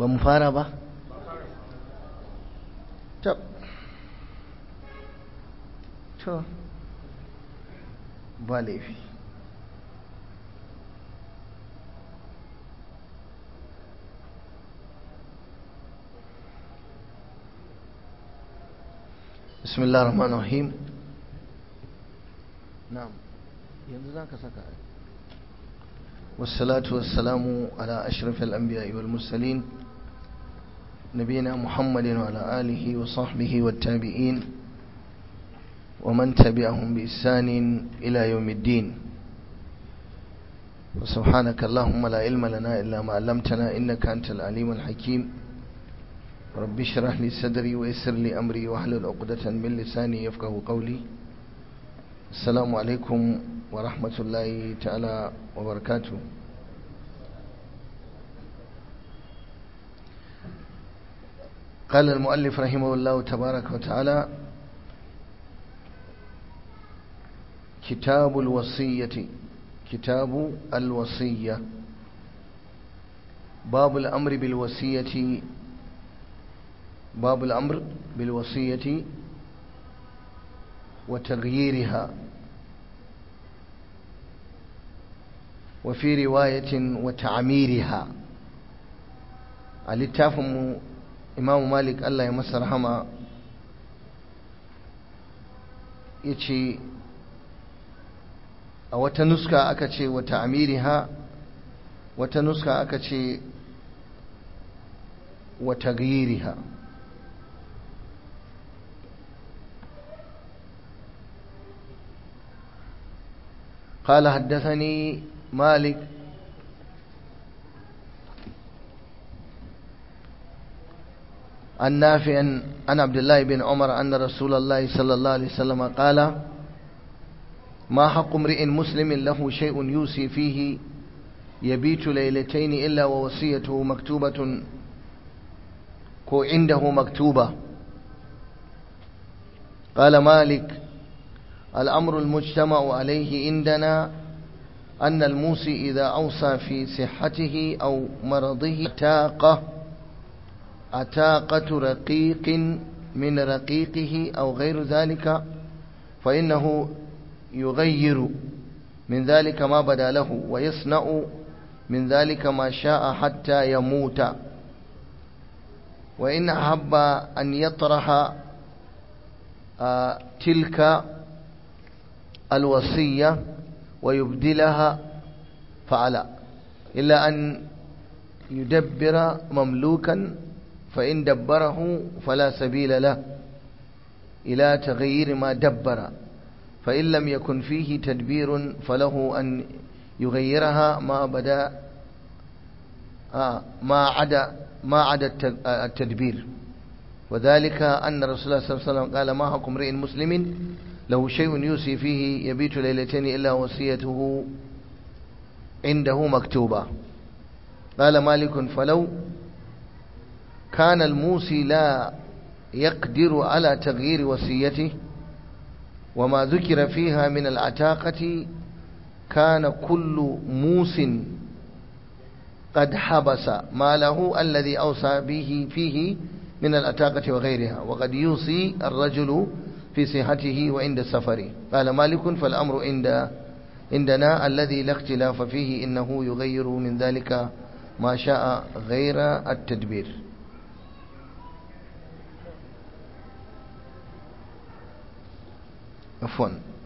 ba mu fara ba tab to ba laifi بسم الله الرحمن الرحيم نعم yanzu za ka saka والصلاة والسلام على أشرف الأنبياء والمرسلين نبينا محمد وعلى آله وصحبه والتابعين ومن تبعهم بإحسان إلى يوم الدين وسبحانك اللهم لا علم لنا إلا ما علمتنا إنك أنت العليم الحكيم رب اشرح لي صدري ويسر لي أمري واحلل عقدة من لساني يفقه قولي السلام عليكم ورحمة الله تعالى وبركاته قال المؤلف رحمه الله تبارك وتعالى كتاب الوصية كتاب الوصية باب الأمر بالوصية باب الأمر بالوصية وتغييرها وفي رواية وتعميرها littafin imamu malik Allah ya masa rahama ya ce a wata nuska aka ce wata amiriha wata nuska aka ce wata giriha قال حدثني مالك عن نافع عن عبد الله بن عمر أن رسول الله صلى الله عليه وسلم قال ما حق امرئ مسلم له شيء يوصي فيه يبيت ليلتين إلا ووصيته مكتوبة كو عنده مكتوبة قال مالك الأمر المجتمع عليه عندنا أن الموصي إذا أوصى في صحته أو مرضه تاقه أتاقة رقيق من رقيقه أو غير ذلك فإنه يغير من ذلك ما بدا له ويصنع من ذلك ما شاء حتى يموت وإن أحب أن يطرح تلك الوصية ويبدلها فعلا إلا أن يدبر مملوكا فإن دبره فلا سبيل له إلى تغيير ما دبر فإن لم يكن فيه تدبير فله أن يغيرها ما بدا آه ما عدا ما عدا التدبير وذلك أن رسول الله صلى الله عليه وسلم قال ما حكم امرئ مسلم له شيء يوصي فيه يبيت ليلتين إلا وصيته عنده مكتوبة قال مالك فلو كان الموصي لا يقدر على تغيير وصيته وما ذكر فيها من العتاقة كان كل موس قد حبس ماله الذي أوصى به فيه من العتاقة وغيرها وقد يوصي الرجل في صحته وعند سفره قال مالك فالأمر عند عندنا الذي لا اختلاف فيه إنه يغير من ذلك ما شاء غير التدبير عفوا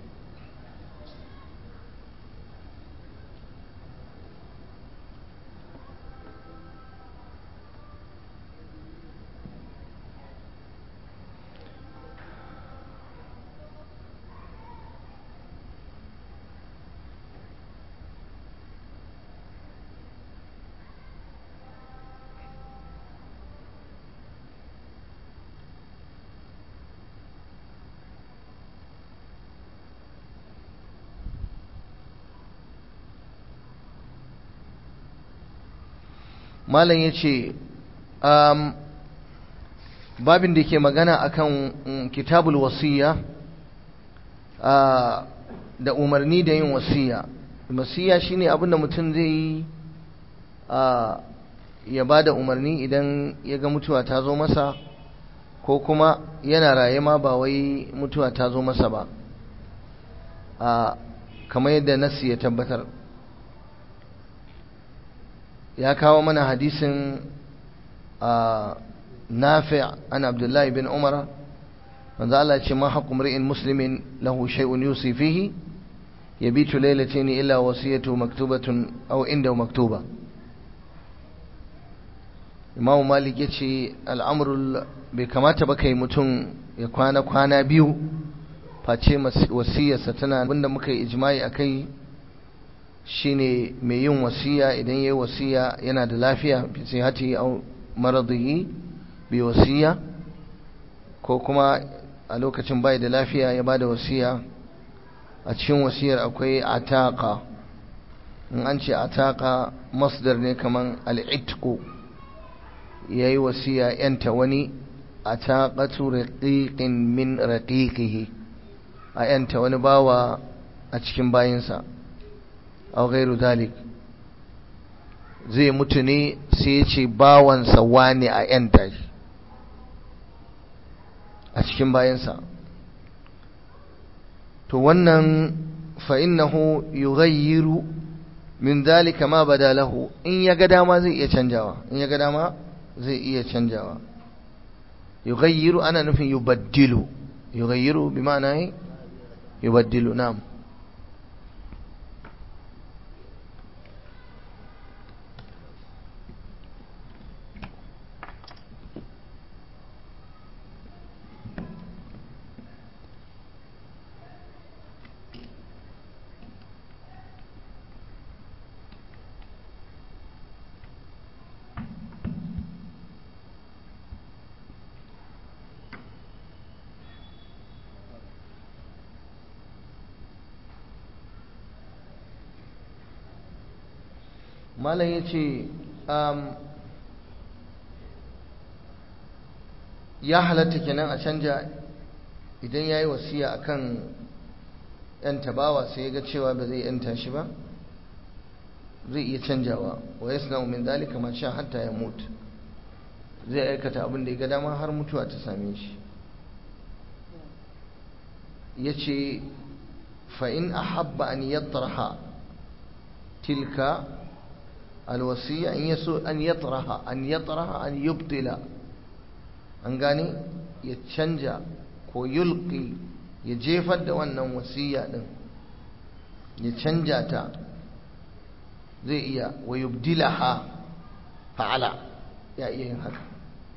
malam ya ce babin da ke magana akan kitabul wasiya da umarni da yin wasiya wasiya shine abin da mutum zai yi ya ba da umarni idan ya ga mutuwa ta zo masa ko kuma yana raye ma ba wai mutuwa ta zo masa ba a kamar yadda nasi ya tabbatar ya kawo mana hadisin a nafi an abdullahi bin umara manzo Allah ce ma haqqu mri'in muslimin lahu shay'un yusi fihi yabitu laylatayn illa wasiyatu maktubatun aw inda maktuba Imam Malik yace al'amrul bai kamata ba kai mutum ya kwana kwana biyu face wasiyarsa tana abinda muka yi ijma'i akai shine mai yin wasiya idan yayi wasiya yana da lafiya fi sihhati aw maradihi bi wasiya ko kuma a lokacin bai da lafiya ya bada wasiya a cikin wasiyar akwai ataka in an ce ataka masdar ne kaman al'itqu yayi wasiya yanta wani ataqatu raqiqin min raqiqihi a yanta wani bawa a cikin bayinsa aw ghairu dalik zai mutu ne sai ya ce bawansa wani a yanta shi a cikin bayansa to wannan fa'innahu yughayyiru min zalika ma bada lahu in ya ga dama zai iya canjawa in ya ga dama zai iya canjawa yughayyiru ana nufin yubaddilu yughayyiru bi ma'ana yubaddilu na'am malam ya ce ya halatta kenan a canja idan ya yi wasiya a kan ‘yan tabawa sai ya ga cewa ba zai ‘yanta shi ba zai iya canjawa wa ya suna min dalika ma sha hatta ya mutu zai aikata abin da ya ga dama har mutuwa ta same shi ya ce fa'in a habba an yattaraha tilka alwasiya in yaso an yatraha an yatraha an yubtila an gane ya canja ko yulqi ya jefar da wannan wasiya din ya canja ta zai iya wa yubdilaha fa'ala ya iya yin haka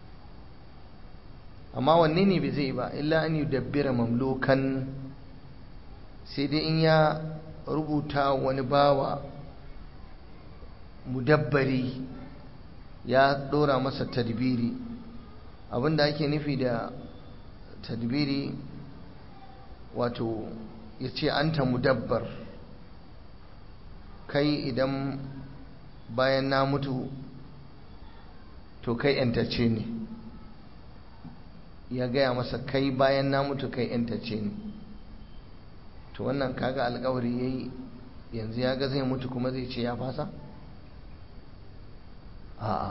amma wanne ne bai zai ba illa an yudabbira mamlukan sai dai in ya rubuta wani bawa mudabbari ya dora masa tadbiri abinda ake nufi da tadbiri wato ya ce anta mudabbar kai idan bayan na mutu to kai yantace ne ya gaya masa kai bayan na mutu kai yantace ne to wannan kaga alkawari yayi yanzu ya ga zai mutu kuma zai ce ya fasa a'a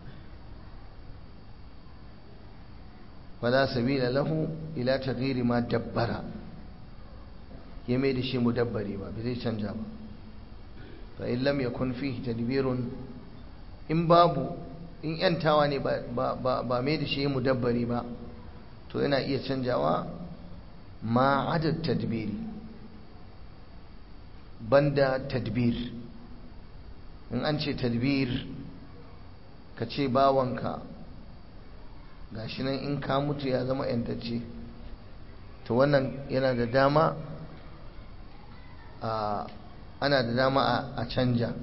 fala sabila lahu ila taghyiri ma dabbara ya mai da shi mudabbari ba bai zai canja ba fa in lam yakun fihi tadbirun in babu in yantawa ne ba ba ba mai da shi mudabbari ba to yana iya canjawa ma adad tadbiri banda tadbir in an ce tadbir ka ce bawanka gashi nan in ka mutu ya zama yantacce to wannan yana da dama a ana da dama a canja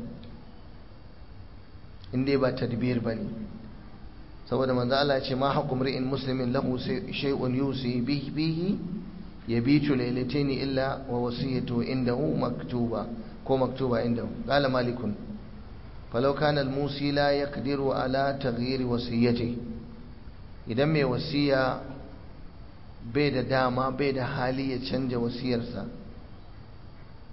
inda ba tadbir ba ne saboda manzo Allah ya ce ma haqqu mri'in muslimin lahu shay'un yusi bihi yabitu laylatayn illa wa wasiyatu indahu maktuba ko maktuba indahu qala malikun falau kana al-musi la yaqdiru ala taghyir wasiyati idan mai wasiya bai da dama bai da hali ya canja wasiyarsa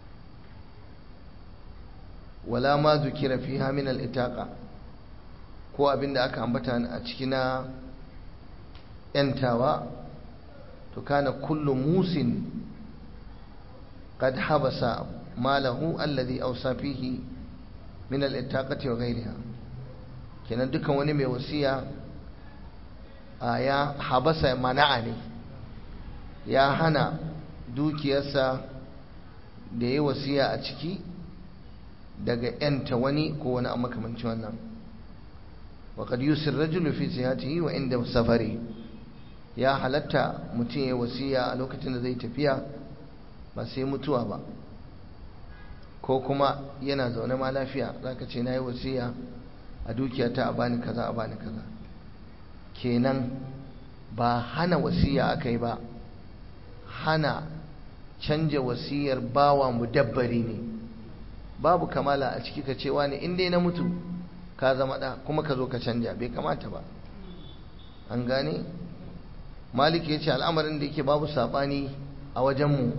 wala ma zukira fiha min al-itaqa ko abin da aka ambata a ciki na ‘yantawa to kana kullu musin qad habasa malahu alladhi awsa fihi min al-ittaqati wa ghayriha kenan dukan wani mai wasiya a ya habasa mana'a ne ya hana dukiyarsa da ya wasiya a ciki daga ‘yanta wani ko wani a makamancin wannan waƙad yusuf rajulu fi sihatihi wa inda safari ya halatta mutum ya wasiya a lokacin da zai tafiya ba sai mutuwa ba ko kuma yana zaune ma lafiya za ka ce na yi wasiya a dukiyata a bani kaza a bani kaza kenan ba hana wasiya aka yi ba hana canja wasiyar bawa mudabbari ne babu kamala a ciki ka cewa ne in dai na mutu ka zama ɗa kuma ka zo ka canja bai kamata ba an gane malik ya ce al'amarin da yake babu saɓani a wajenmu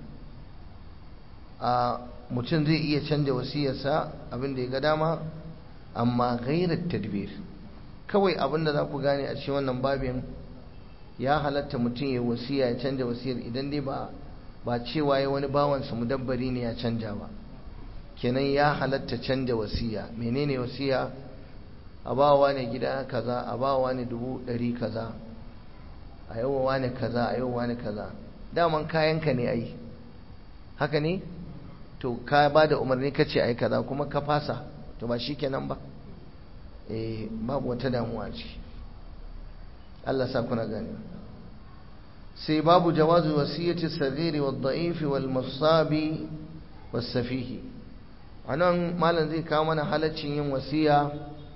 a mutum zai iya canja wasiyarsa abin da ya ga dama amma gairar tadbir kawai abin da za ku gane a cikin wannan babin ya halatta mutum ya wasiya ya canja wasiyar idan dai ba ba cewa ya wani bawansa mudabbari ne ya canja ba kenan ya halatta canja wasiya menene wasiya a bawa ne gida kaza a bawa ne dubu ɗari kaza a yawa ne kaza a yawa ne kaza daman kayanka ne ai haka ne to ka ba da umarni ka ce ai kaza kuma ka fasa to ba shi kenan ba eh babu wata damuwa ce Allah sa kuna gani sai babu jawazu wasiyati sagiri wa da'ifi wal musabi was safihi anan malam zai kawo mana halaccin yin wasiya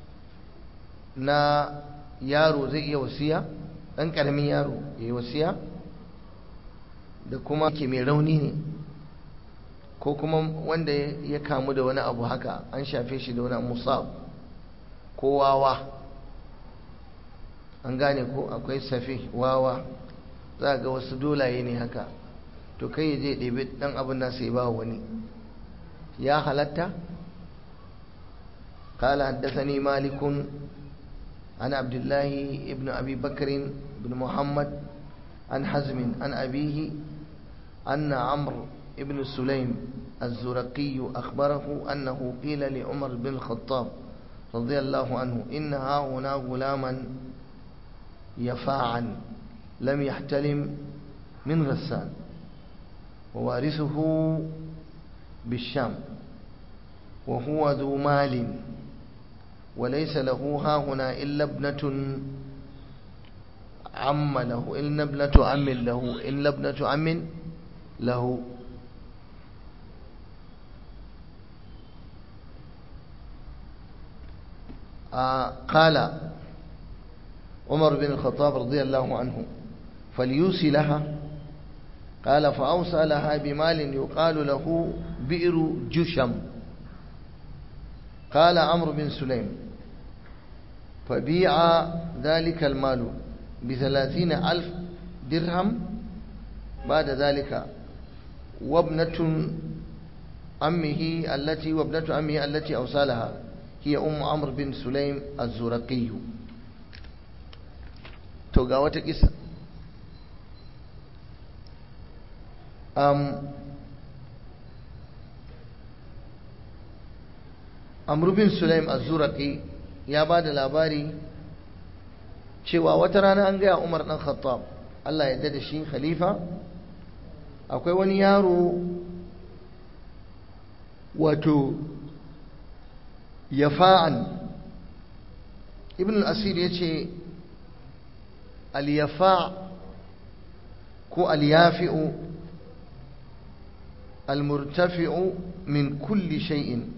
na yaro zai iya wasiya dan karamin yaro yayi wasiya da kuma ke mai rauni ne ko kuma wanda ya kamu da wani abu haka an shafe shi da wani musab ko wawa an gane ko akwai safi wawa za ga wasu dolaye ne haka to kai ya je ɗebe ɗan abin nasa ya ba wani ya halatta قال حدثني مالك عن عبد الله ابن أبي بكر بن محمد عن حزم عن أبيه أن عمرو ابن سليم الزرقي أخبره أنه قيل لعمر بن الخطاب رضي الله عنه إن هنا غلاما يفاعا لم يحتلم من غسان ووارثه بالشام وهو ذو مال وليس له ها هنا إلا ابنة عم له إلا ابنة عم له إلا ابنة عم له آه قال عمر بن الخطاب رضي الله عنه فليوصي لها قال فأوصى لها بمال يقال له بئر جشم قال عمرو بن سليم فبيع ذلك المال بثلاثين ألف درهم بعد ذلك وابنة أمه التي وابنة أمه التي أوصى لها هي أم عمرو بن سليم الزرقي توقع وتكسر um, amru bin sulaim az-zuraqi ya ba da labari cewa wata rana an gaya umar dan khattab Allah ya da shi khalifa akwai wani yaro wato yafa'an ibn al-asir ya ce al-yafa' ko al-yafi'u al-murtafi'u min kulli shay'in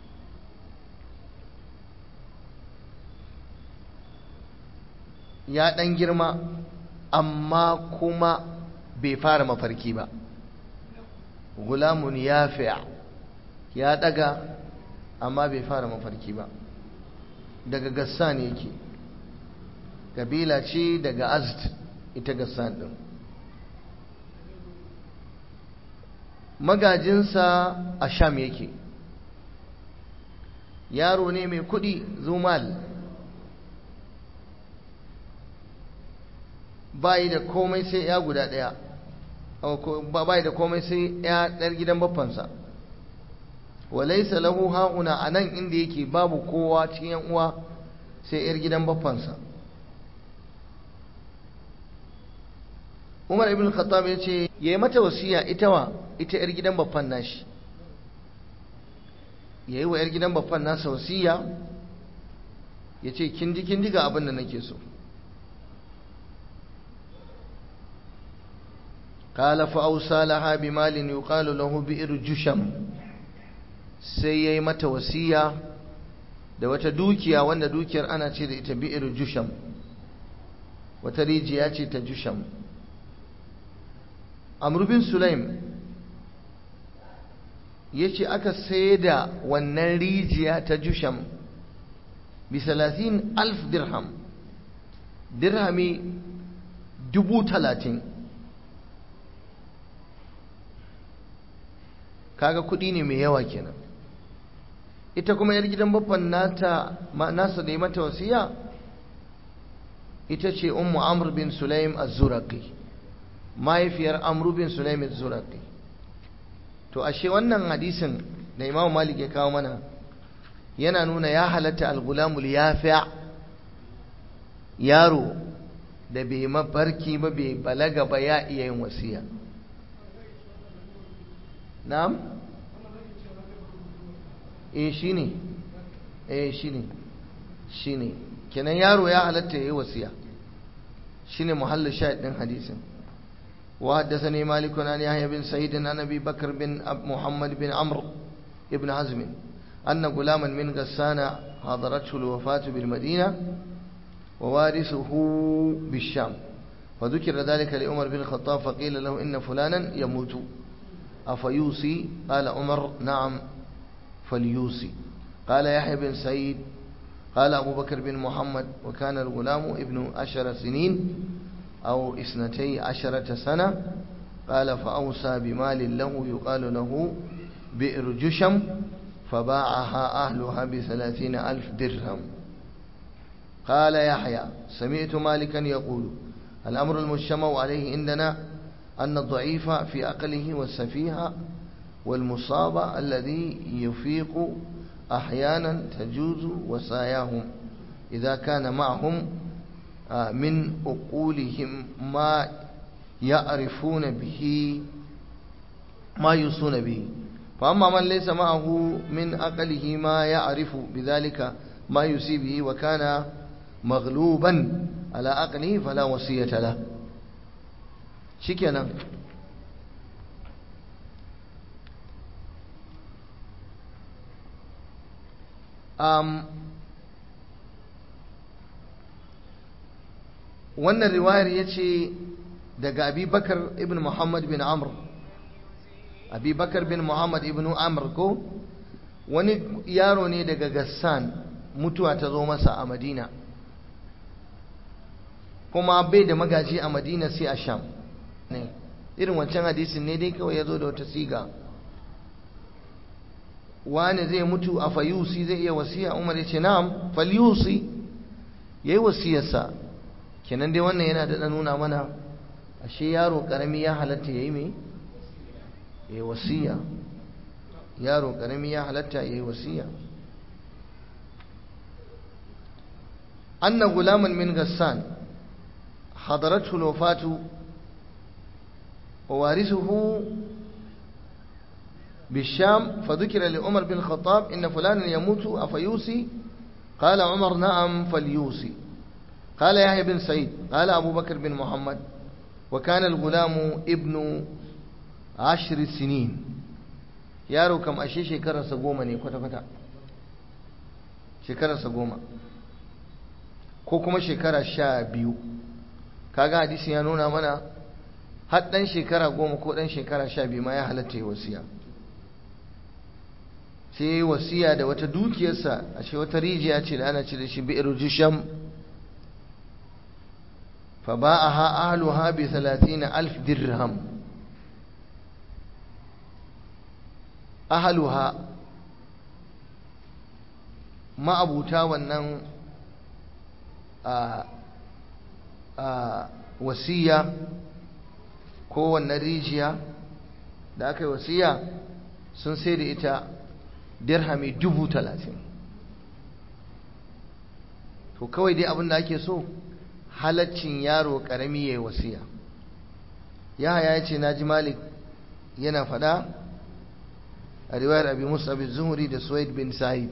ya ɗan girma amma kuma bai fara mafarki ba gulamun ya ya ɗaga amma bai fara mafarki ba daga gassan yake kabila ce daga azd ita gassan ɗin magajinsa a sham yake yaro ne mai kuɗi zumal bayi da komai sai ya guda ɗaya bayi da komai sai ya ɗar gidan baffansa walaisa lahu ha'una a nan inda yake babu kowa cikin yan uwa sai yar gidan baffansa umar ibn khattab ya ce ya yi mata wasiya ita wa ita yar gidan baffan nashi ya yi wa yar gidan baffan nasa wasiya ya ce kin ji kin ji ga abin da nake so قال فأوصى لها بمال يقال له بئر جشم sai ya yi mata wasiya da wata dukiya wanda dukiyar ana ce da ita bi'ir jusham wata rijiya ce ta jusham amurbin sulaim ya ce aka sai da wannan rijiya ta jusham bi salatin alf dirham dirhami dubu talatin kaga kudi ne mai yawa kenan ita kuma yar gidan baffan nata nasa da mata wasiya ita ce ummu amr bin sulaim az-zuraqi mahaifiyar amr bin sulaim az-zuraqi to ashe wannan hadisin da imamu malik ya kawo mana yana nuna ya halatta al-gulamul yafi' yaro da bai mafarki ba bai balaga ba ya iya yin wasiya na'am eh shine eh shine shine kenan yaro ya halatta yayi wasiya shine muhallin shahid din hadisin wa haddathani malik an yahya bin sa'id an nabi bakr bin muhammad bin amr ibn hazm أن غلاما من غسان حضرته الوفاة بالمدينة ووارثه بالشام فذكر ذلك لعمر بن الخطاب فقيل له إن فلانا يموت أفيوصي قال عمر نعم فليوصي قال يحيى بن سعيد قال أبو بكر بن محمد وكان الغلام ابن عشر سنين أو اثنتي عشرة سنة قال فأوصى بمال له يقال له بئر جشم فباعها أهلها بثلاثين ألف درهم قال يحيى سمعت مالكا يقول الأمر المجتمع عليه عندنا أن الضعيف في أقله والسفيه والمصاب الذي يفيق أحيانا تجوز وصاياهم إذا كان معهم من أقولهم ما يعرفون به ما يوصون به فأما من ليس معه من أقله ما يعرف بذلك ما يوصي به وكان مغلوبا على أقله فلا وصية له شكرا um, wannan riwayar ya ce daga abubakar ibn muhammad bin amr abubakar bin muhammad ibn amr ko wani yaro ne daga gassan mutuwa ta zo masa a madina kuma bai da magaji a madina sai a sham ne irin wancan hadisin ne dai kawai ya zo da wata siga wani zai mutu a fayusi zai iya wasiya umar ya ce na'am falyusi ya yi wasiyarsa kenan dai wannan yana da nuna mana ashe yaro karami ya halatta ya yi mai ya yi wasiya yaro karami ya halatta ya yi wasiya anna gulaman min gassan hadaratu lofatu wa warisuhu بالشام فذكر لعمر بن الخطاب إن فلانا يموت أفيوصي قال عمر نعم فليوصي قال يحيى بن سعيد قال أبو بكر بن محمد وكان الغلام ابن عشر سنين yaro kam ashe shekararsa goma ne kwata-kwata shekararsa goma ko kuma shekara sha biyu kaga hadisi ya nuna mana har ɗan shekara goma ko ɗan shekara sha biyu ma ya halatta yi wasiya sai ya yi wasiya da wata dukiyarsa a shi wata rijiya ce da ana ce da shi bi'ir jusham fa ba'aha ahluha bi 30 alf dirham ahluha ma'abuta wannan a a wasiya ko wannan rijiya da aka yi wasiya sun sai da ita dirhami dubu talatin to kawai dai abin da ake so halaccin yaro karami ya yi wasiya ya ya ce na ji malik yana fada a riwayar abi musa bin zuhuri da suwaid bin sa'id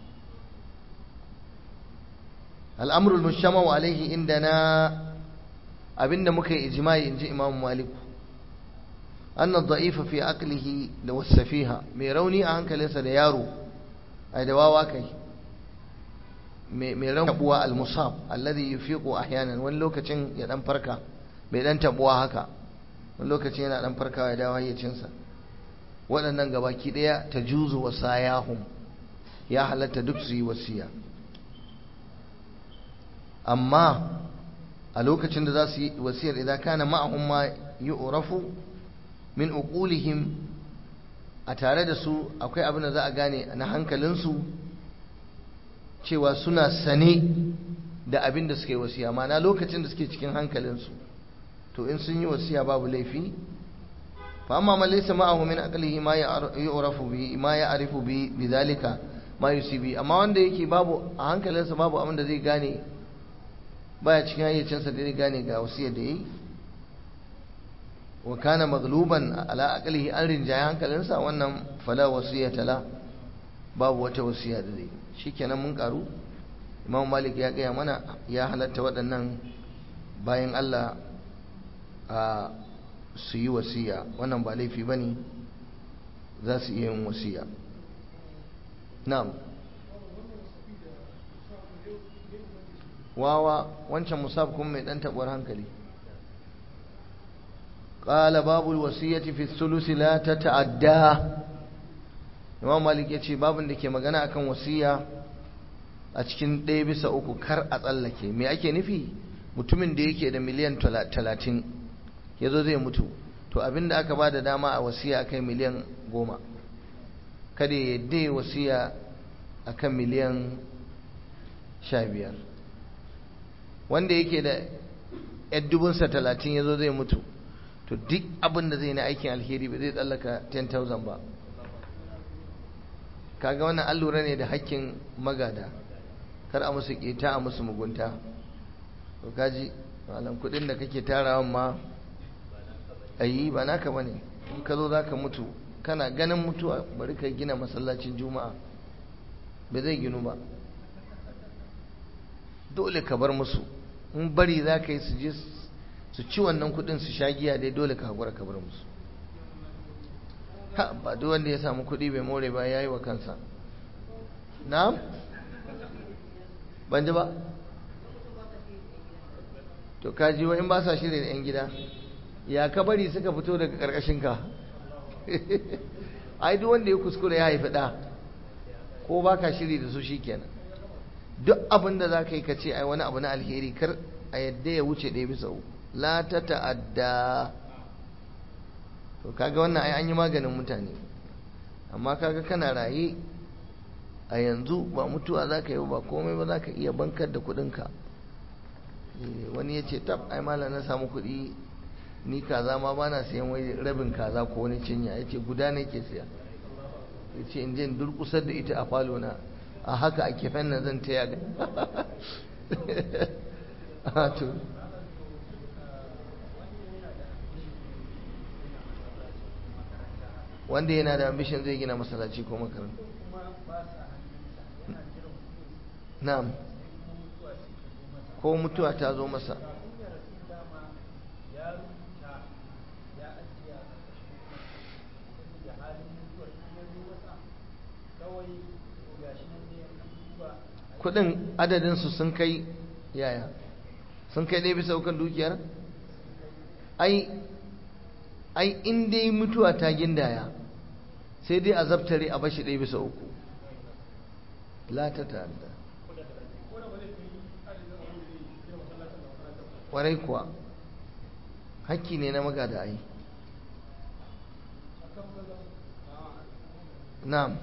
al'amurul mushamau alaihi inda na abinda muka yi ijimai in ji imamu maliku anna da'ifa fi aqlihi da wasafiha mai rauni a hankalinsa da yaro ai da wawa kai mai rauni tabuwa al-musab alladhi yufiqu ahyanan wani lokacin ya dan farka mai dan tabuwa haka wani lokacin yana dan farkawa ya dawo hayyacinsa waɗannan gabaki ɗaya ta juzu wasayahum ya halatta duk su yi wasiya amma a lokacin da za su yi wasiyar idan kana ma'ahum ma yu'rafu min uqulihim a tare da su akwai abin da za a gane na hankalinsu cewa suna sane da abin da suke wasiya ma'ana lokacin da suke cikin hankalinsu to in sun yi wasiya babu laifi fa amma man laysa ma'ahu min aqlihi ma yu'rafu bi ma ya'rifu bi bidhalika ma yusibi amma wanda yake babu a hankalinsa babu abin da zai gane baya cikin hayyacinsa da zai gane ga wasiyar da yi wa kana maghluban ala aqlihi an rinjaye hankalinsa wannan fala wasiyata la babu wata wasiya da zai shikenan mun karu Imam Malik ya gaya mana ya halatta waɗannan bayan Allah a su yi wasiya wannan ba laifi bane za su iya yin wasiya na'am wawa wancan musab kuma mai dan tabuwar hankali qala babul wasiyati fi thuluth la tata'adda Imam Malik yace babun da ke magana akan wasiya a cikin ɗaya bisa uku kar a tsallake me ake nufi mutumin da yake da miliyan talatin ya zo zai mutu to abinda aka ba da dama a wasiya akai miliyan goma kada ya yadda wasiya akan miliyan sha biyar wanda yake da yan dubunsa talatin ya zo zai mutu to duk abin da zai na aikin alheri ba zai tsallaka 10,000 ba kaga wannan an lura ne da hakkin magada kar a musu keta a musu mugunta to kaji malam kudin da kake tarawan ma ayi ba naka bane in ka zo zaka mutu kana ganin mutuwa bari ka gina masallacin juma'a ba zai ginu ba dole ka bar musu in bari za ka yi su je su ci wannan kudin su sha giya dai dole ka haƙura ka bar musu ha ba duk wanda ya samu kudi bai more ba ya yi wa kansa na'am ban ji ba to ka ji wa in ba sa shirya da 'yan gida ya ka bari suka fito daga ƙarƙashinka ai duk wanda ya kuskure ya haifi ɗa ko ba ka shiri da su shi kenan duk abin da za ka yi ka ce ai wani abu na alheri kar a yadda ya wuce ɗaya bisa uku la ta ta'adda to kaga wannan ai an yi maganin mutane amma kaga kana raye a yanzu ba mutuwa za ka yi ba komai ba za ka iya bankar da kuɗinka wani ya ce tab ai malam na samu kuɗi ni kaza ma ba na sayan wai rabin kaza ko wani cinya ya ce guda ne ke siya ya ce in je durkusar da ita a falo na a haka a kefen nan zan taya ga wanda yana da ambition zai gina masallaci ko makaranta na'am ko mutuwa ta zo masa kudin adadinsu sun kai yaya sun kai ɗaya bisa ukan dukiyar ai ai in dai mutuwa ta gindaya sai dai a zabtare a bashi ɗaya bisa uku la ta ta'adda ƙwarai kuwa hakki ne na magada ai na'am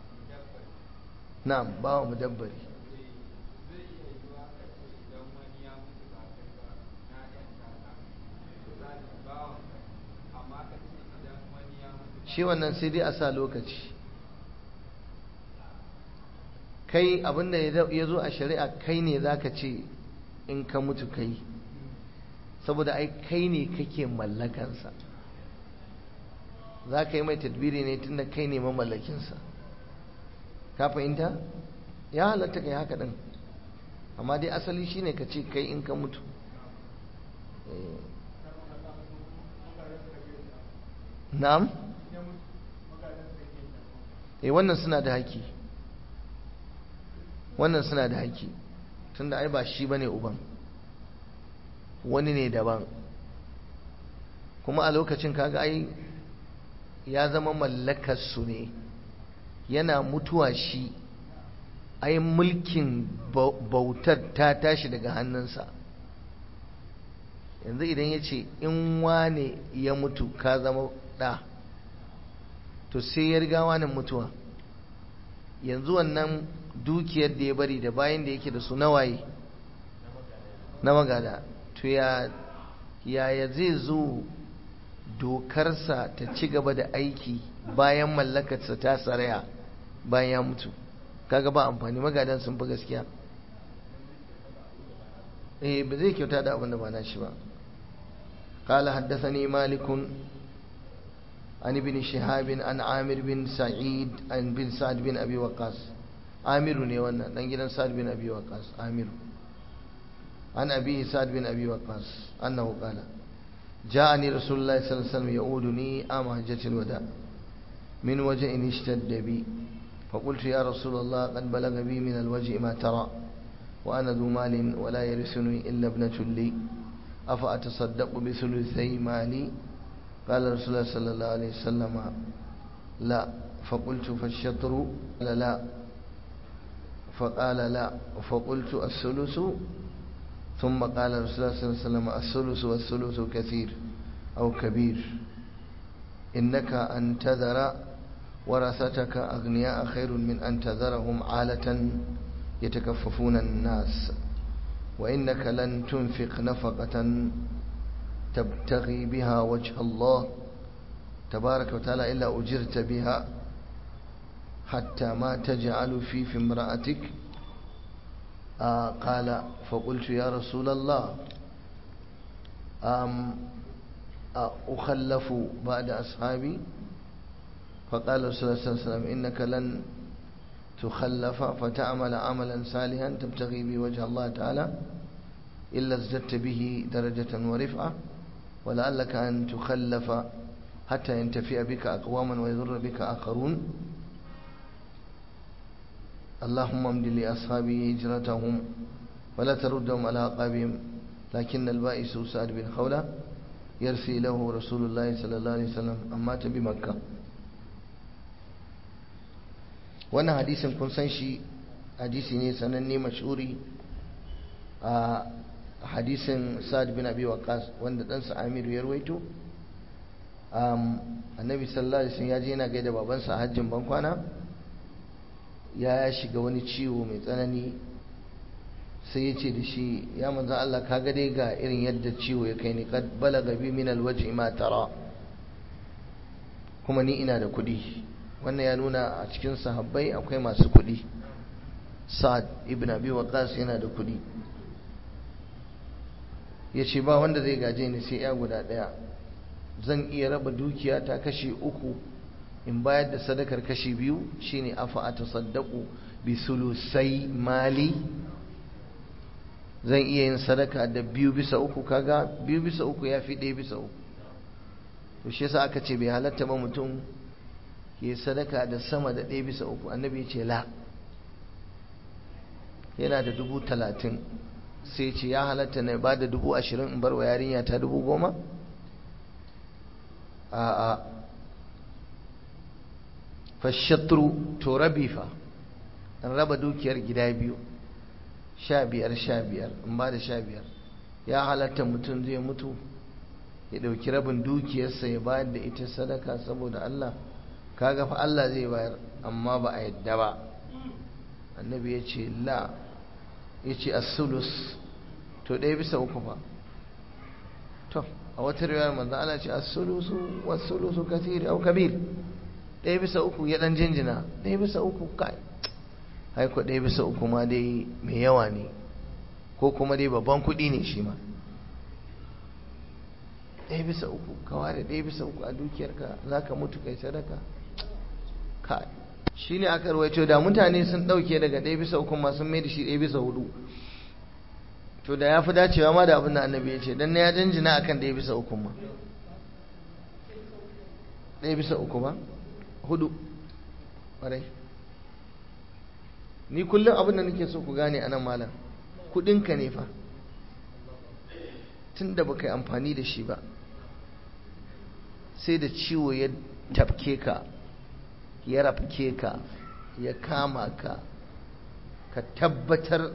na'am ba wa mudabbari shi wannan sai dai a sa lokaci kai abinda ya zo a shari'a kai ne za ka ce in ka mutu kai saboda ai kai ne kake mallakansa za ka yi mai tadbiri ne tunda kai ne mamallakinsa ka fahimta ya halatta kai haka ɗin amma dai asali shine ka ce kai in ka mutu na'am eh wannan suna da haƙƙi wannan suna da haƙƙi tunda ai ba shi bane uban wani ne daban kuma a lokacin kaga ai ya zama mallakar su ne yana mutuwa shi ai mulkin bautar ta tashi daga hannunsa yanzu idan ya ce in wane ya mutu ka zama ɗa to sai ya riga wani mutuwa yanzu wannan dukiyar da ya bari da bayan da yake da su nawaye na magada to ya yaya zai zo dokarsa ta ci gaba da aiki bayan mallakarsa ta saraya bayan ya mutu kaga ba amfani magadan sun fi gaskiya eh ba zai kyauta da abin da ba na shi ba قال حدثني مالك عن ابن شهاب عن عامر بن سعيد عن بن سعد بن ابي وقاص عامر ne wannan dan gidan Sa'd bin Abi Waqqas Amir عن ابي سعد بن ابي وقاص انه قال جاءني رسول الله صلى الله عليه وسلم يعودني عام حجة الوداع من وجع اشتد بي فقلت يا رسول الله قد بلغ بي من الوجع ما ترى وأنا ذو مال ولا يرثني إلا ابنة لي أفأتصدق بثلثي مالي قال رسول الله صلى الله عليه وسلم لا فقلت فالشطر قال لا فقال لا فقلت الثلث ثم قال رسول الله صلى الله عليه وسلم الثلث والثلث كثير أو كبير إنك أن تذر ورثتك أغنياء خير من أن تذرهم عالة يتكففون الناس وإنك لن تنفق نفقة تبتغي بها وجه الله تبارك وتعالى إلا أجرت بها حتى ما تجعل في في امرأتك آه قال فقلت يا رسول الله أم أخلف بعد أصحابي فقال رسول الله صلى الله عليه وسلم إنك لن تخلف فتعمل عملا صالحا تبتغي به وجه الله تعالى إلا ازددت به درجة ورفعة ولعلك أن تخلف حتى ينتفئ بك أقواما ويضر بك آخرون اللهم امد لأصحابي هجرتهم ولا تردهم على عقابهم لكن البائس سعد بن خولة يرثي له رسول الله صلى الله عليه وسلم أمات بمكة wannan hadisin kun san shi hadisi ne sananne mashuri a hadisin sa'ad bin abi waqas wanda ɗansa amiru ya rawaito annabi sallallahu alaihi wasallam ya je yana gaida babansa a hajjin bankwana ya shiga wani ciwo mai tsanani sai ya ce da shi ya manzan Allah ka ga dai ga irin yadda ciwo ya kai ni kad balaga bi min alwaj'i ma tara kuma ni ina da kuɗi wannan ya nuna a cikin sahabbai akwai masu kuɗi sa'ad ibn abi waqas yana da kuɗi ya ce ba wanda zai gaje ni sai ya guda ɗaya zan iya raba dukiya ta kashi uku in bayar da sadakar kashi biyu shine afa a tasaddaku bi sulusai mali zan iya yin sadaka da biyu bisa uku kaga biyu bisa uku ya fi ɗaya bisa uku to shi yasa aka ce bai halatta ba mutum ke sadaka da sama da ɗaya bisa uku annabi ya ce la yana da dubu talatin sai ce ya halatta na ba da dubu ashirin in bar wa yarinya ta dubu goma a a fashatru to rabi fa in raba dukiyar gida biyu sha biyar sha biyar in ba da sha biyar ya halatta mutum zai mutu ya ɗauki rabin dukiyarsa ya bayar da ita sadaka saboda Allah kaga fa Allah zai bayar amma ba a yadda ba annabi ya ce la ya ce as-sulus to ɗaya bisa uku fa to a wata riwayar manzo Allah ce as-sulusu was-sulusu kathir au kabir ɗaya bisa uku ya ɗan jinjina ɗaya bisa uku kai haiko ɗaya bisa uku ma dai mai yawa ne ko kuma dai babban kuɗi ne shi ma ɗaya bisa uku ka ware ɗaya bisa uku a dukiyarka za ka mutu kai sadaka kai shi ne aka rawaito da mutane sun ɗauke daga ɗaya bisa uku ma sun mai da shi ɗaya bisa hudu to da ya fi dacewa ma da abin da annabi ya ce don na ya janjina akan ɗaya bisa uku ma ɗaya bisa uku ba hudu ƙwarai ni kullum abin da nake so ku gane a nan malam kudinka ne fa tun da baka yi amfani da shi ba sai da ciwo ya tafke ka ya rafke ka ya kama ka ka tabbatar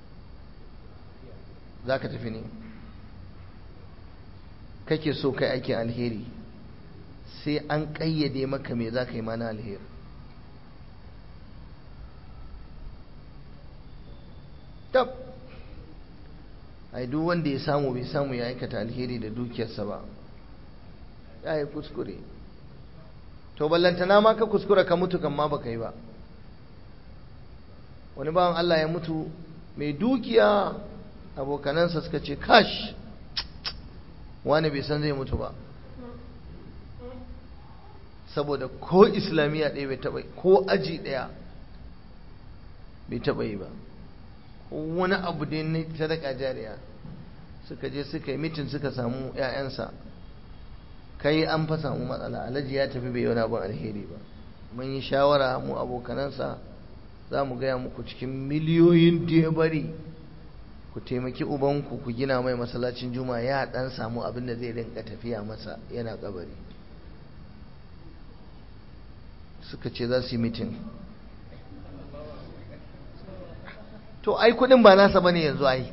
za ka tafi ne kake so kai aikin alheri sai an ƙayyade maka me za ka yi mana alheri tab ai duk wanda ya samu bai samu ya aikata alheri da dukiyarsa ba ya yi kuskure to ballantana ma ka kuskura ka mutu kan ma baka yi ba wani bawan Allah ya mutu mai dukiya abokanansa suka ce kash wani bai san zai mutu ba saboda ko islamiyya ɗaya bai taɓa ko aji ɗaya bai taɓa yi ba wani abu da na sadaka jariya suka je suka yi mitin suka samu 'ya'yansa kai an fa samu matsala alhaji ya tafi bai wani abin alheri ba mun yi shawara mu abokanansa za mu gaya muku cikin miliyoyin da ya bari ku taimaki ubanku ku gina mai masallacin juma'a ya dan samu abin da zai rinka tafiya masa yana kabari suka ce za su yi mitin to ai kudin ba nasa bane yanzu ai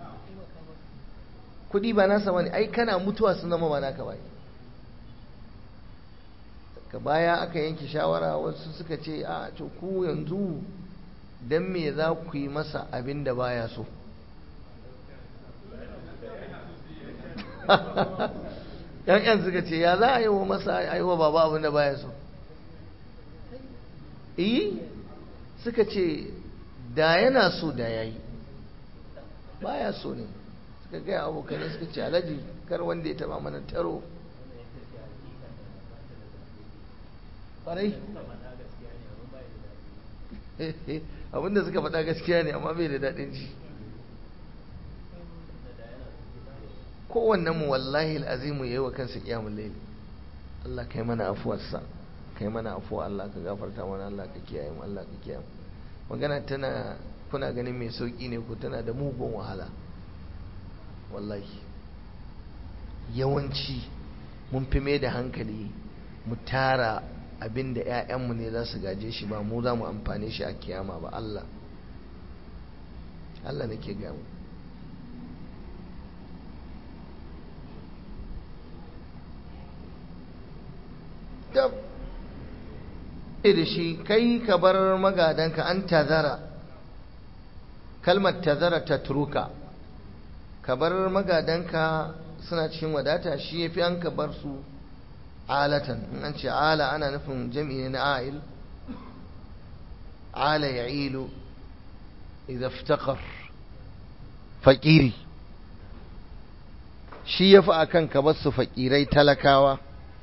kudi ba nasa bane ai kana mutuwa sun zama ba naka bai ka baya aka yanke shawara wasu suka ce a to ku yanzu dan me za ku yi masa abin da baya so yan yan suka ce ya za a yi wa masa a yi wa baba abin da baya so iyi suka ce da yana so da ya yi baya so ne suka gaya abokanai suka ce alhaji kar wanda ya taba mana taro ƙwarai abinda suka faɗa gaskiya ne amma bai da daɗin ji kowannen mu wallahi al'azimu yayi wa kansa kiyamul layl Allah kai mana afuwarsa kai mana afuwa Allah ka gafarta mana Allah ka kiyaye mu Allah ka kiyaye mu magana tana kuna ganin mai sauki ne ko tana da mugun wahala wallahi yawanci mun fi mai da hankali mu tara abin da 'ya'yanmu ne za su gaje shi ba mu za mu amfane shi a kiyama ba Allah Allah nake gamu da shi kai ka bar magadanka an tazara kalmar tazara ta turuka ka bar magadanka suna cikin wadata shi ya fi an ka bar su alatan in an ce ala ana nufin jami'i na a'il ala ya ilu idan fitakar faƙiri shi ya fi a kan ka bar su faƙirai talakawa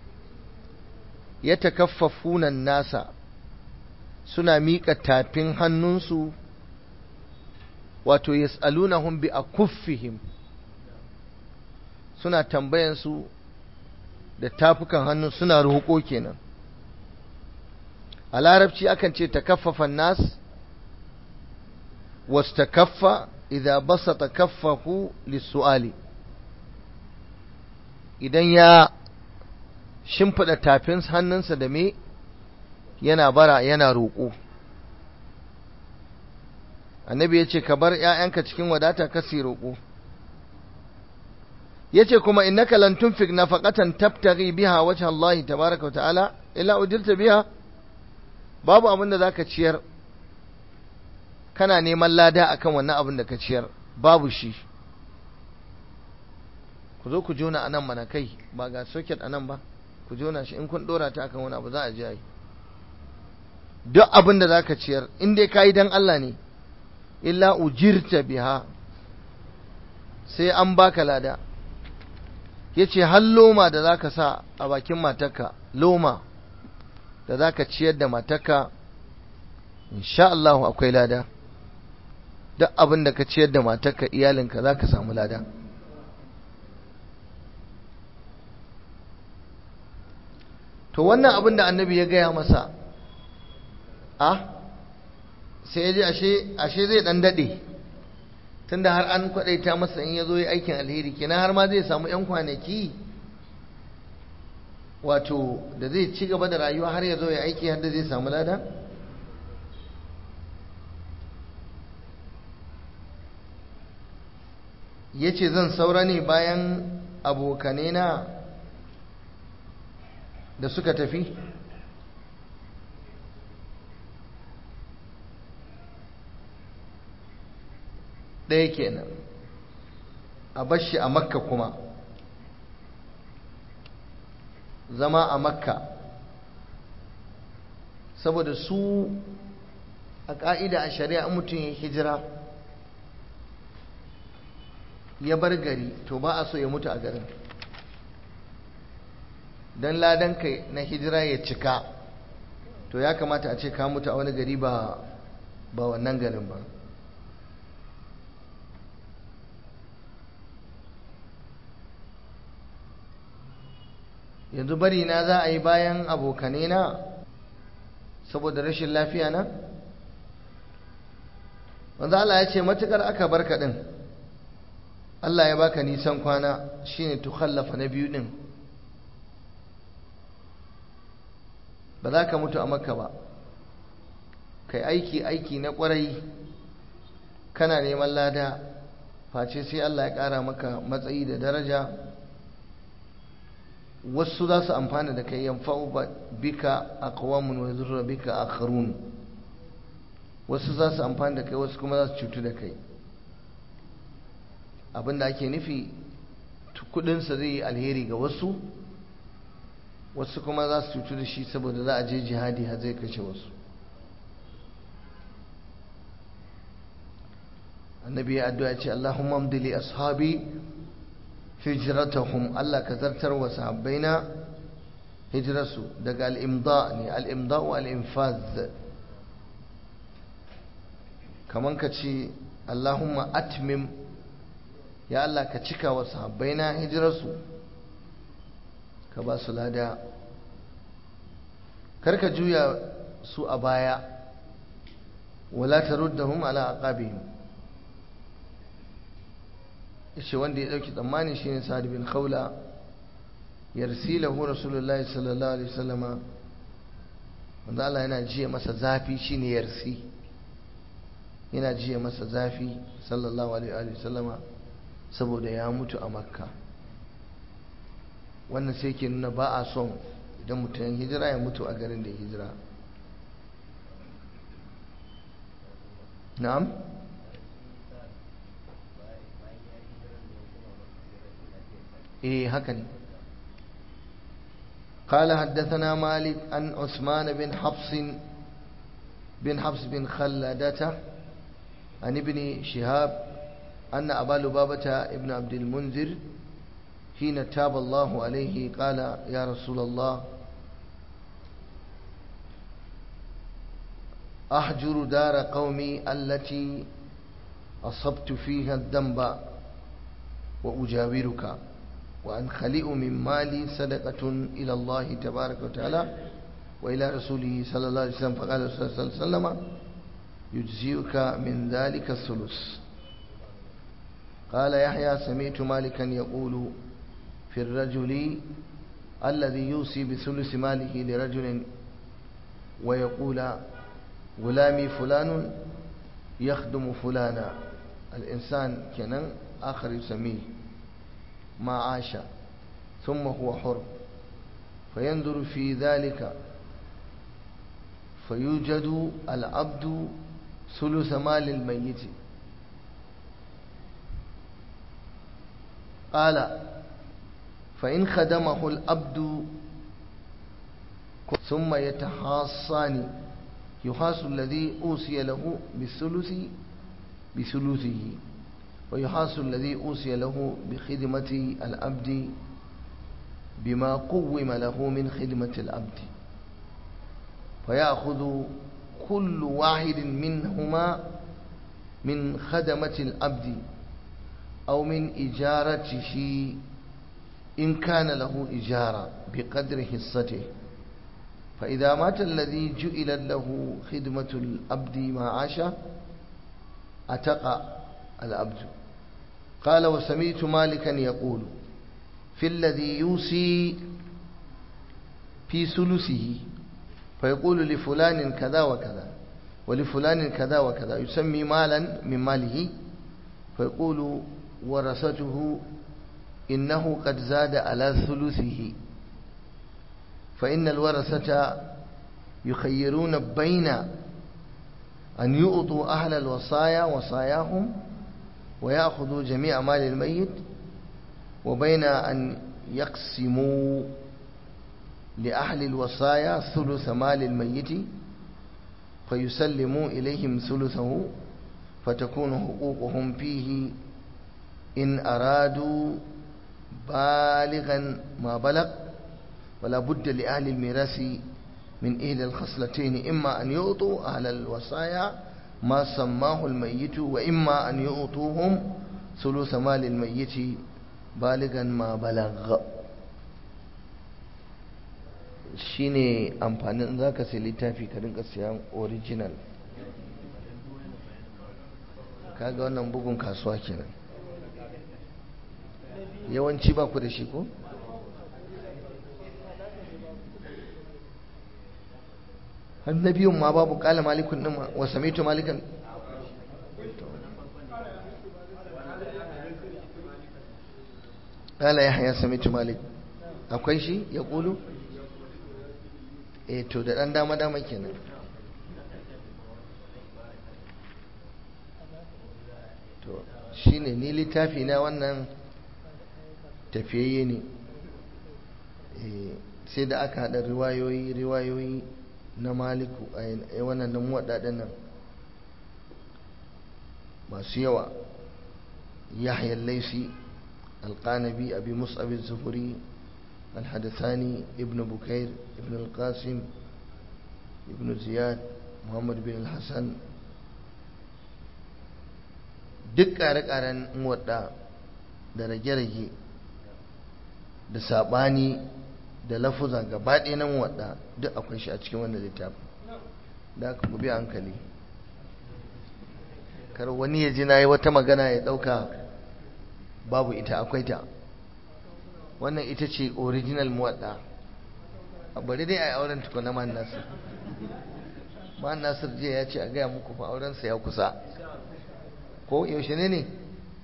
ya takaffafunan nasa suna miƙa tafin hannunsu wato yas'alunahum bi akuffihim suna tambayansu da tafukan hannu suna roƙo kenan a larabci akan ce takaffafan nas wastakaffa idza basata kaffahu lis-su'ali idan ya shimfiɗa tafin hannunsa da me yana bara yana roƙo annabi ya ce ka bar ‘ya'yanka cikin wadata ka si roƙo ya ce kuma innaka lan tunfik nafaqatan tabtaghi biha wajha Allah tabaraka wa ta'ala illa udirta biha babu abin da zaka ciyar kana neman lada akan wannan abin da ka ciyar babu shi ku zo ku jona anan mana kai ba ga socket anan ba ku jona shi in kun dora ta akan wani abu za a ji ai duk abin da zaka ciyar in dai kayi dan Allah ne illa ujirta biha sai an baka lada yace har loma da zaka sa a bakin matarka loma da zaka ciyar da matarka insha Allah akwai lada duk abin da ka ciyar da matarka iyalinka zaka samu lada to wannan abin da annabi ya gaya masa a sai ya ji ashe zai dan daɗe tunda har an kwaɗaita masa in ya zo yi aikin alheri kenan har ma zai samu 'yan kwanaki wato da zai ci gaba da rayuwa har ya zo ya aiki har da zai samu lada ya ce zan saura ne bayan abokanena da suka tafi ɗaya kenan a bashi a makka kuma zama a makka saboda su a ƙa'ida a shari'a mutum ya hijira ya bar gari to ba a so ya mutu a garin don ladan kai na hijira ya cika to ya kamata a ce ka mutu a wani gari ba ba wannan garin ba yanzu bari na za a yi bayan abokane na saboda rashin lafiya na wanda Allah ya ce matukar aka barka din Allah ya baka nisan kwana shine tukhallafa na biyu din ba za ka mutu a makka ba kai aiki aiki na kwarai kana neman lada face sai Allah ya ƙara maka matsayi da daraja wasu za su amfana da kai yanfa'u bika aqwamun wa yadurru bika akharun wasu za su amfana da kai wasu kuma za su cutu da kai abinda ake nufi kudinsa zai yi alheri ga wasu wasu kuma za su cutu da shi saboda za a je jihadi har zai kashe wasu annabi ya addu'a ce Allahumma amdili ashabi hijratahum Allah ka zartar wa sahabbaina hijrarsu daga al-imda ne al-imda wa al-infaz kaman ka ce Allahumma atmim ya Allah ka cika wa sahabbaina hijrarsu ka ba su lada karka juya su a baya wala taruddahum ala aqabihim yace wanda ya dauki tsammani shine Sa'd bin Khawla yarsilahu Rasulullahi sallallahu alaihi wasallama wanda Allah yana jiya masa zafi shine yarsi yana jiya masa zafi sallallahu alaihi wasallama saboda ya mutu a Makka wannan sai ke nuna ba a son idan mutum hijira ya mutu a garin da ya hijira na'am eh haka ne قال حدثنا مالك عن عثمان بن حفص بن حفص بن خلدته عن ابن شهاب أن أبا لبابة ابن عبد المنذر حين تاب الله عليه قال يا رسول الله أحجر دار قومي التي أصبت فيها الذنب وأجاورك وأنخلئ من مالي صدقة إلى الله تبارك وتعالى وإلى رسوله صلى الله عليه وسلم فقال صلى الله عليه وسلم يجزئك من ذلك الثلث قال يحيى سمعت مالكا يقول في الرجل الذي يوصي بثلث ماله لرجل ويقول غلامي فلان يخدم فلانا الإنسان كان آخر يسميه ما عاش ثم هو حر فينظر في ذلك فيوجد العبد ثلث مال الميت قال فإن خدمه العبد ثم يتحاصان يحاس الذي أوصي له بالثلث بثلثه ويحاس الذي أوصي له بخدمة العبد بما قوم له من خدمة العبد فيأخذ كل واحد منهما من خدمة العبد أو من إجارته إن كان له إجارة بقدر حصته فإذا مات الذي جئل له خدمة العبد معاشا أتقى العبد قال وسمعت مالكا يقول في الذي يوصي في ثلثه فيقول لفلان كذا وكذا ولفلان كذا وكذا يسمي مالا من ماله فيقول ورثته إنه قد زاد على ثلثه فإن الورثة يخيرون بين أن يؤطوا أهل الوصايا وصاياهم ويأخذوا جميع مال الميت وبين أن يقسموا لأهل الوصايا ثلث مال الميت فيسلموا إليهم ثلثه فتكون حقوقهم فيه إن أرادوا بالغا ما بلغ ولا بد لأهل الميراث من إحدى الخصلتين إما أن يعطوا أهل الوصايا ما سماه الميت وإما أن يعطوهم ثلث مال الميت بالغا ما بلغ shine amfanin za ka sai littafi ka rinka siyan original kaga wannan bugun kasuwa kenan yawanci ba ku da shi ko? har na biyun ma babu kala malikun din wa samitu malikan kala ya haya samitu malik akwai shi ya kulu eh to da dan dama dama kenan to shine ni littafi na wannan tafiyayye ne sai da aka haɗa riwayoyi riwayoyi na maliku a wannan nan waɗaɗen nan masu yawa yahya laisi alƙanabi abi mus'ab zuhuri الحدثاني ابن بكير ابن القاسم ابن زياد محمد بن الحسن duk ƙare-ƙaren wadda da rage-rage da saɓani da lafuza gaba ɗaya nan wadda duk akwai shi a cikin wannan littafin da aka gubi hankali kar wani ya ji na yi wata magana ya ɗauka babu ita akwai ta wannan ita ce original muwadda a bari dai a yi auren tukuna man nasir man nasir jiya ya ce a gaya muku fa aurensa ya kusa ko yaushe ne ne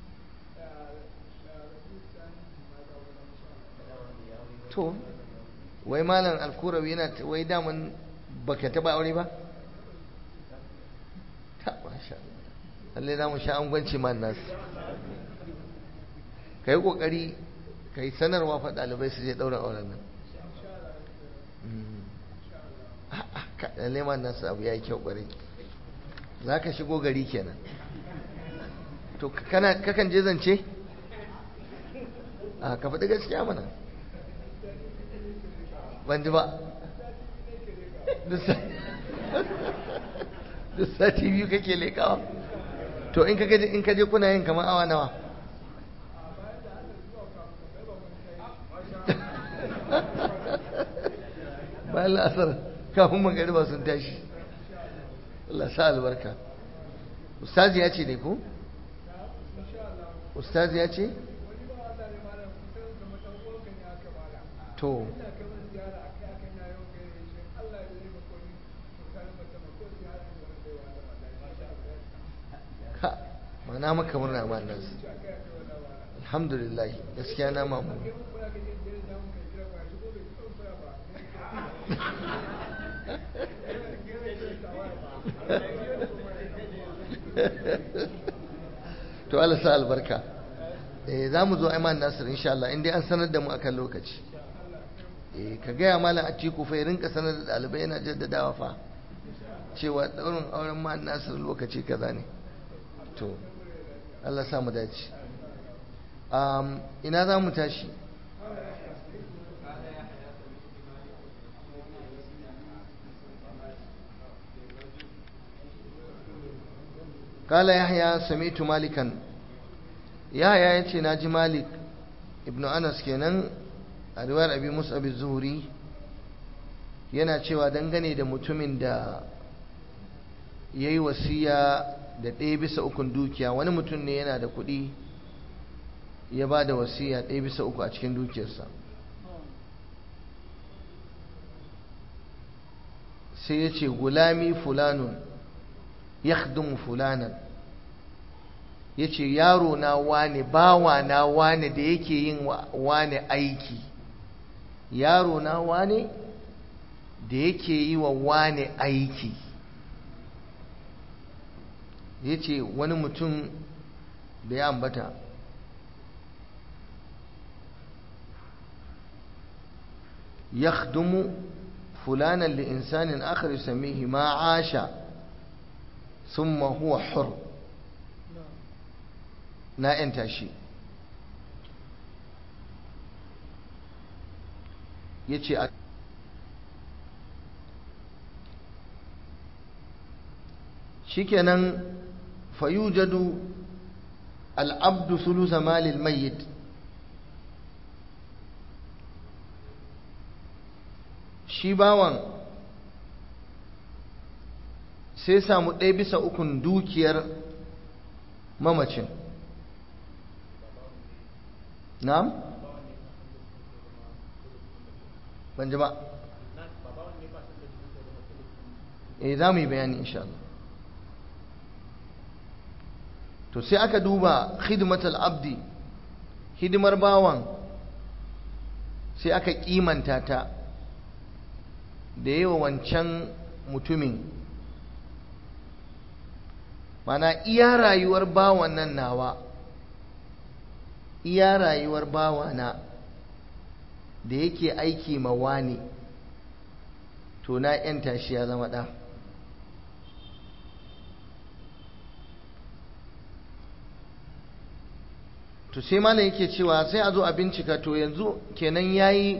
to wai malam alkurawi yana wai daman baka taba aure ba ta masha Allah za mu sha angwanci man nasu ka yi kokari ka yi sanarwa fa ɗalibai su je ɗaurin auren nan lalle man nasu abu ya yi kyau ƙwarai za ka shigo gari kenan to kakan je zance a ka faɗi gaskiya mana ban ji ba duk sati biyu kake lekawa to in ka je kuna yin kamar awa nawa bayan la'asar kafin magariba sun tashi Allah sa albarka ustazi ya ce ne ko? ustazi ya ce? to ka mana maka murna ma nasu alhamdulillah gaskiya na mamu to Allah sa albarka eh za mu zo aiman nasir insha Allah in dai an sanar da mu akan lokaci eh ka gaya malam a ciku fa rinka sanar da ɗalibai yana jaddadawa fa cewa daurin auren ma nasir lokaci kaza ne to Allah sa mu dace um, ina za mu tashi قال يحيى سمعت مالكا يحيى yace naji malik ibn anas kenan a riwayar abi mus'ab az-zuhri yana cewa dangane da mutumin da yayi wasiya da ɗaya bisa ukun dukiya wani mutum ne yana da kuɗi ya ba da wasiya ɗaya bisa uku a cikin dukiyarsa sai ya ce gulami fulanun yakhdumu fulanan yace yaro na wane bawa na wane da yake yin wane aiki yaro na wane da yake yi wa wane aiki yace wani mutum da ya ambata yakhdumu fulanan li insanin akhar yusammihi ma asha ثم هو حر na ‘yanta shi ya ce shi kenan fayujadu al'abdu sulusa malil mayyit shi bawan sai samu ɗaya bisa ukun dukiyar mamacin na'am ban ji ba eh za mu yi bayani insha Allah to sai aka duba khidmatul abdi hidimar bawan sai aka kimanta ta da yawa wancan mutumin mana iya rayuwar bawan nan nawa iya rayuwar bawana da yake aiki ma wani to na yanta shi ya zama ɗa to sai malam yake cewa sai a zo a bincika to yanzu kenan yayi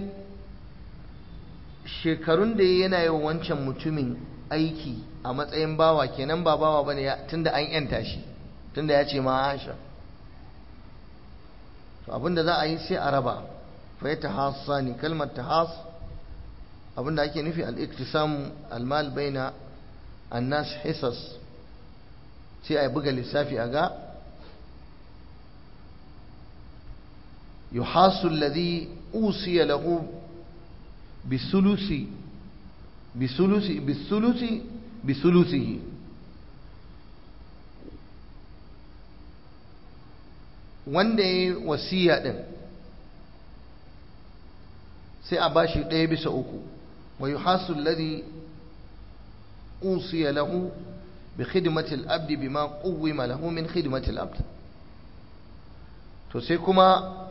shekarun da yana yi wancan mutumin aiki a matsayin bawa kenan ba bawa bane tunda an yanta shi tunda ya ce ma Aisha to abinda za a yi sai a raba fa yatahassani kalmar tahas abinda ake nufi al-iktisam al-mal baina an-nas hisas sai a buga lissafi a ga yuhasu alladhi usiya lahu bisulusi bisulusi bisulusi bisulusihi wanda ya wasiya din sai a bashi ɗaya bisa uku wa yuhasu alladhi usiya lahu bi khidmati al-abd bima quwwima lahu min khidmati al-abd to sai kuma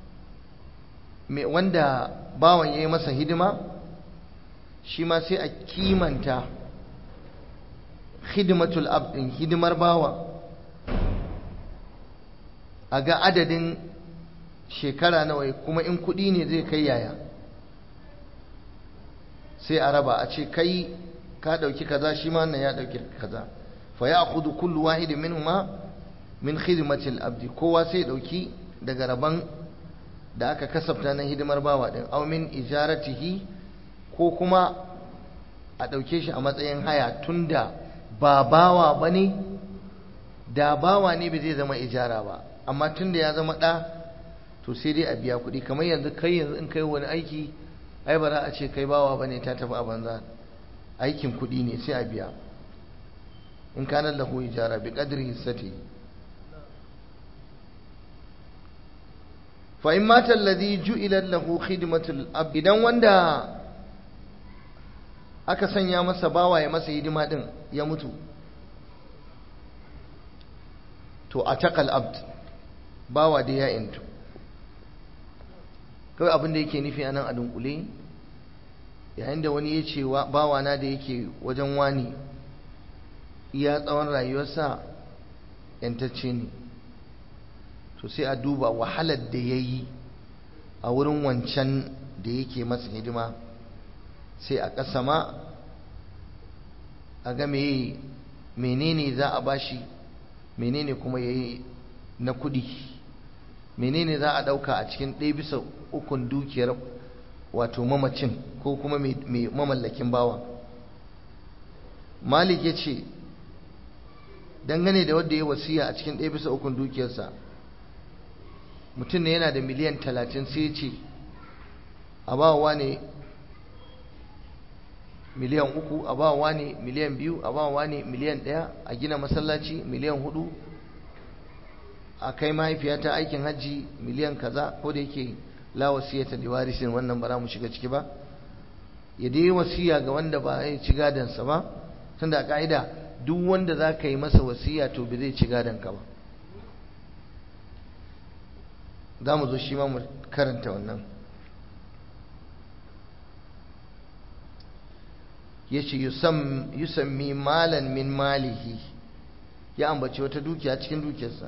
wanda bawan yayi masa hidima shi ma sai a kimanta khidmatul abd hidimar bawa a ga adadin shekara nawa kuma in kuɗi ne zai kai yaya sai a raba a ce kai ka ɗauki kaza shi ma ya ɗauki kaza fa ya kudu kullu wahidin minhuma min khidmatil abdi kowa sai ɗauki daga raban da aka kasafta na hidimar bawa ɗin aw min ijaratihi ko kuma a ɗauke shi a matsayin haya tunda ba bawa bane da bawa ne ba zai zama ijara ba amma tunda ya zama ɗa to sai dai a biya kuɗi kamar yanzu kai yanzu in kai wani aiki ai ba za a ce kai bawa bane ta tafi a banza aikin kuɗi ne sai a biya in kana lahu ijara bi qadri hissati fa in mata alladhi ju'ila lahu khidmatul ab idan wanda aka sanya masa bawa ya masa hidima din ya mutu to a takal abd bawa da ya intu kawai abin da yake nufi anan a dunkule yayin da wani ya ce bawana da yake wajen wani iya tsawon rayuwarsa yantacce ne to sai a duba wahalar da ya yi a wurin wancan da yake masa hidima sai a ƙasa ma a ga menene za a bashi menene kuma ya yi na kudi menene za a ɗauka a cikin ɗaya bisa ukun dukiyar wato mamacin ko kuma mai mamallakin bawa malik ya ce dangane da wadda ya wasiya a cikin ɗaya bisa ukun dukiyarsa mutum ne yana da miliyan talatin sai ce a bawa ne miliyan uku a bawa ne miliyan biyu a bawa ne miliyan ɗaya a gina masallaci miliyan hudu a kai mahaifiyata aikin hajji miliyan kaza ko da yake la wasiyata li warisin wannan ba za mu shiga ciki ba ya dai wasiya ga wanda ba ya ci gadansa ba tunda a ka'ida duk wanda za ka yi masa wasiya to bai zai ci gadanka ba za mu zo shi ma mu karanta wannan ya ce yusammi malan min malihi ya ambaci wata dukiya cikin dukiyarsa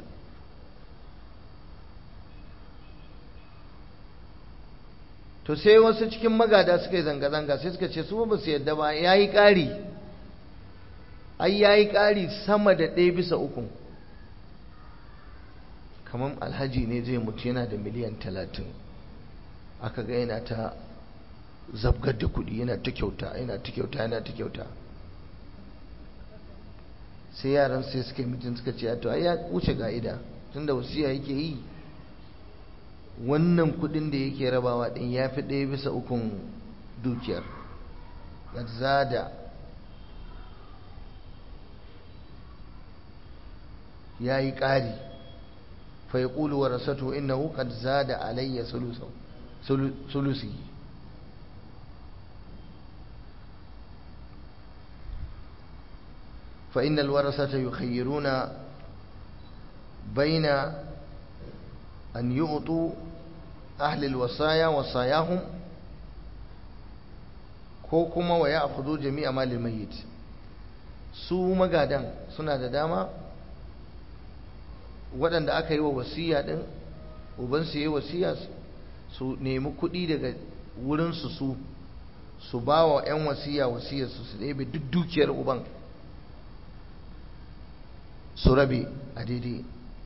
to sai wasu cikin magada suka yi zanga-zanga sai suka ce su ba su yadda ba ya yi ƙari ai ya yi ƙari sama da ɗaya bisa uku kamar alhaji ne zai mutu yana da miliyan talatin aka ga yana ta zabgar da kuɗi yana ta kyauta yana ta kyauta yana ta kyauta sai yaran sai suka yi mutum suka ce to ai ya wuce ga'ida tunda wasiya yake yi wannan kudin da yake rabawa din ya fi ɗaya bisa ukun dukiyar zada ya yi ƙari fa ya ƙulu wa rasatu innahu qad zada alayya sulusi fa innal warasata yukhayyiruna baina أن يعطوا أهل الوصايا وصاياهم ko kuma wa ya afudu jami'a malin mayyit su magadan suna da dama waɗanda aka yi wa wasiya ɗin ubansu yi wasiya su nemi kuɗi daga wurinsu su su ba wa 'yan wasiya wasiyarsu su ɗebe duk dukiyar uban su rabe a daidai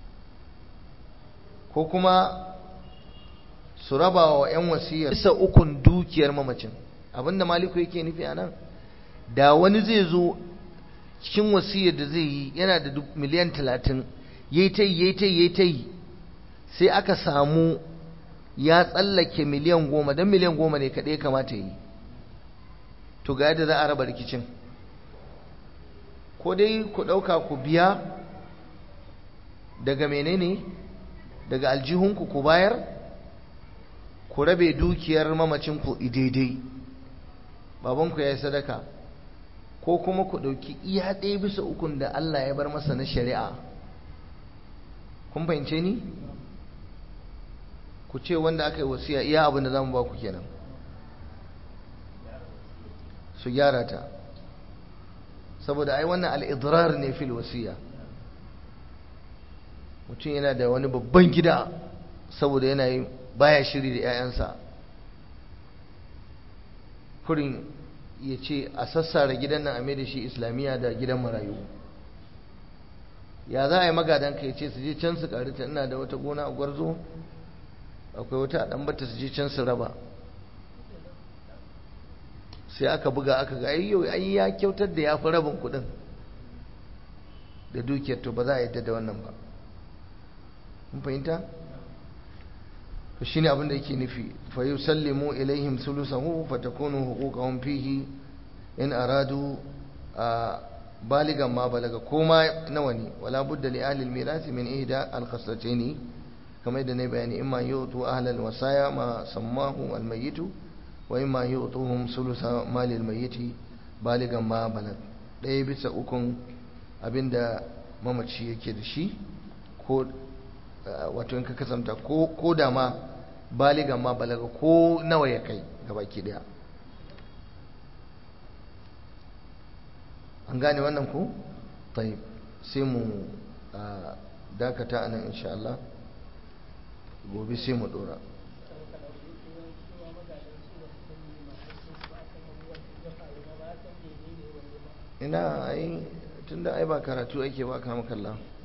ko kuma su raba wa 'yan wasiyar bisa ukun dukiyar mamacin abinda maliku yake nufi a nan da wani zai zo cikin wasiyar da zai yi yana da miliyan talatin ya yi ta yi ya yi ta yi ya yi ta yi sai aka samu ya tsallake miliyan goma don miliyan goma ne kaɗai kamata yi to ga yadda za a raba rikicin ko dai ku ɗauka ku biya daga menene daga aljihunku ku bayar ku rabe dukiyar mamacinku daidai babanku ya yi sadaka ko kuma ku ɗauki iya ɗaya bisa ukun da Allah ya bar masa na shari'a kun fahimce ni ku ce wanda aka yi wasiya iya abin da za mu ba ku kenan su gyara ta saboda ai wannan al'idrar ne fil wasiya mutum yana da wani babban gida saboda yana yi baya shiri da 'ya'yansa kurin ya ce a sassara gidan nan a mai da shi islamiyya da gidan marayu ya za a yi magadanka ya ce su je can su karita ina da wata gona a gwarzo akwai wata a ɗan bata su je can su raba sai aka buga aka ga ayyo ai ya kyautar da ya fi rabin kuɗin da dukiyar to ba za a yadda da wannan ba mun fahimta to shine abin da yake nufi fa yusallimu ilaihim sulusahu fa takunu huquqahum fihi in aradu baligan ma balaga koma nawa ne wala budda li ahli almiras min ihda alkhaslatayn kamar da ne bayani imma yutu ahli alwasaya ma sammahu almayyit wa imma yutuhum sulusa mali almayyit baligan ma balag ɗaya bisa ukun abinda mamaci yake da shi ko wato in ka kasanta ko da ma baligan ma balaga ko nawa ya kai gabaki daya an gane wannan ku طيب sai mu dakata anan insha Allah gobe sai mu dora ina ai tunda ai ba karatu ake ba kama kallon